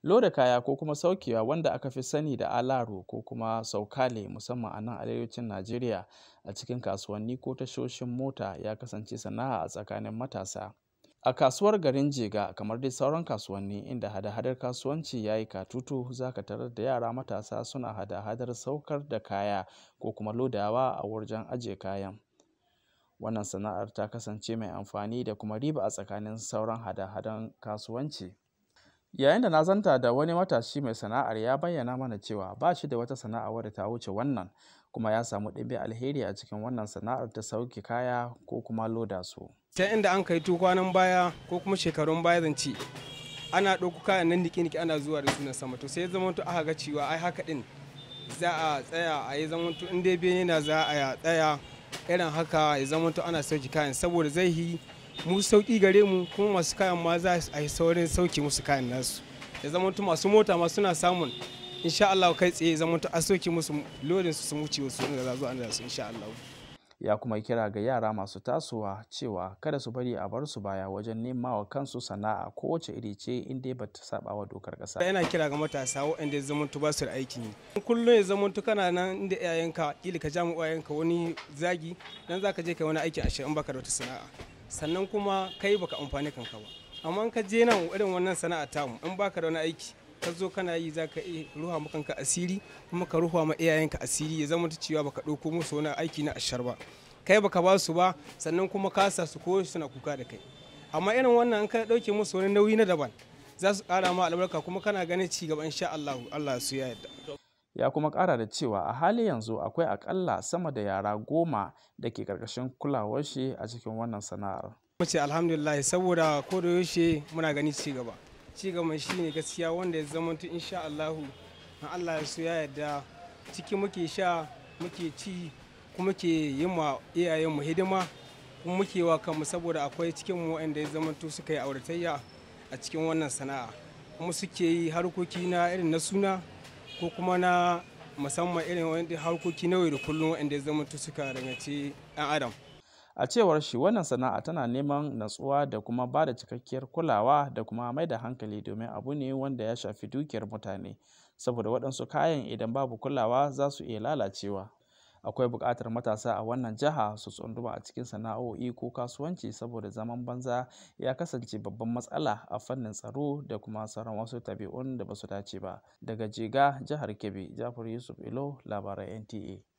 loda kaya ko kuma saukewa wanda aka fi sani da alaro ko kuma saukale musamman a nan arewacin najeriya a cikin kasuwanni ko tashoshin mota ya kasance sana'a a tsakanin matasa a kasuwar garin jega kamar dai sauran kasuwanni inda hada-hadar kasuwanci ya yi katutu za ka tarar da yara matasa suna hada-hadar saukar da kaya ko kuma lodawa a wajen ajiye kayan wannan sana'ar ta kasance mai amfani da kuma riba a tsakanin sauran hada-hadan kasuwanci yayin da na zanta da wani matashi mai sana'ar ya bayyana mana cewa ba shi da wata sana'a wadda ta wuce wannan kuma ya samu ɗimbin alheri a cikin wannan sana'ar ta sauke kaya ko kuma loda su ta inda an kai kwanan baya ko kuma shekarun baya zance ana ɗauko kayan nan niki-niki ana zuwa da su na sama to sai zama to aka ga cewa ai haka din za a tsaya a yi zama to in dai bene na za a tsaya irin haka ya zama to ana sauki kayan saboda zai yi mu sauki gare mu kuma masu kayan ma za a yi saurin sauki musu kayan nasu ya zama to masu mota ma suna samun insha Allah kai tsaye zama to a sauki musu lodin su su wuce wasu inda za zo an da su insha Allah ya kuma kira ga yara masu tasowa cewa kada su bari a bar su baya wajen nema wa kansu sana'a kowace iri ce in dai bata saba wa dokar kasa yana kira ga matasa waɗanda ya zama ba su da aikin yi kullum ya zama kana nan inda iyayenka kila ka ja mu iyayenka wani zagi dan zaka je kai wani aiki a in baka da wata sana'a sannan kuma kai baka amfani kanka ba amma in ka je nan irin wannan sana'a tamu in baka da wani aiki ka zo kana yi za ka iya ruha ma kanka asiri kuma ka ruha ma iyayenka asiri ya zama cewa baka ɗauko musu wani aiki na ashar ba kai baka ba su ba sannan kuma ka sa su ko suna kuka da kai amma irin wannan in ka ɗauke musu wani nauyi na daban za su ƙara ma albarka kuma kana ganin ci gaba insha Allah Allah su ya yarda ya kuma ƙara da cewa a hali yanzu akwai akalla sama da yara goma da ke ƙarƙashin kulawar shi a cikin wannan sana'ar. Mace alhamdulillah saboda ko da yaushe muna gani ci gaba. ci gaban shi ne gaskiya wanda ya zama tu insha Allahu na Allah ya so ya yarda ciki muke sha muke ci kuma muke yin ma iyayen mu hidima kuma muke wa kanmu saboda akwai cikin mu wanda ya zama tu suka yi auratayya a cikin wannan sana'a kuma suke yi harkoki na irin na suna ko kuma na musamman irin wanda harkoki na yau da kullum wanda ya zama tu suka rangace ɗan adam a cewar shi wannan sana'a tana neman natsuwa da kuma ba da cikakkiyar kulawa da kuma mai da hankali domin abu ne wanda ya shafi dukiyar mutane saboda waɗansu kayan idan babu kulawa za su iya lalacewa akwai buƙatar matasa a wannan jiha su tsunduma a cikin sana'o'i ko kasuwanci saboda zaman banza ya kasance babban matsala a fannin tsaro da kuma sauran wasu tabi'un da ba su dace ba daga jega jihar kebbi jafar yusuf ilo labaran nta